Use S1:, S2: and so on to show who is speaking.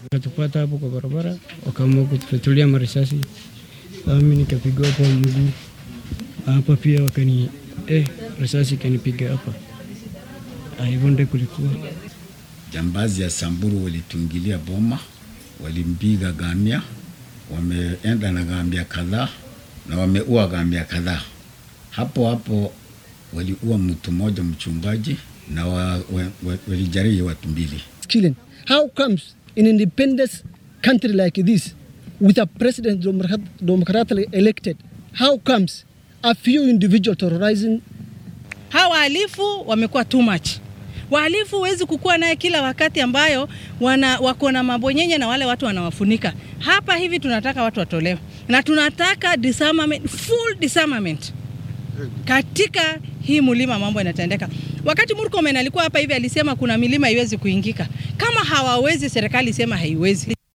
S1: Wakatupata hapo kwa barabara, wakaamua kutufyatulia marisasi. Mimi nikapigwa hapo mguu hapa pia, wakani eh, risasi ikanipiga hapa. Hivyo ndio kulikuwa.
S2: Jambazi ya Samburu walitungilia boma, walimpiga gamia, wameenda na gamia kadhaa na wameua gamia kadhaa. Hapo hapo waliua mtu mmoja mchungaji na walijeruhi wa, wa, watu mbili.
S3: Killing. How comes in independent country like this with a president democratically elected how comes a few individual terrorizing
S4: hawa wahalifu wamekuwa too much. Wahalifu huwezi kukua naye kila wakati ambayo wana, wako na mabonyenye na wale watu wanawafunika. Hapa hivi tunataka watu watolewe na tunataka disarmament, full disarmament katika hii mlima, mambo yanatendeka. Wakati Murkomen alikuwa hapa hivi alisema kuna milima haiwezi kuingika. Kama hawawezi, serikali sema haiwezi.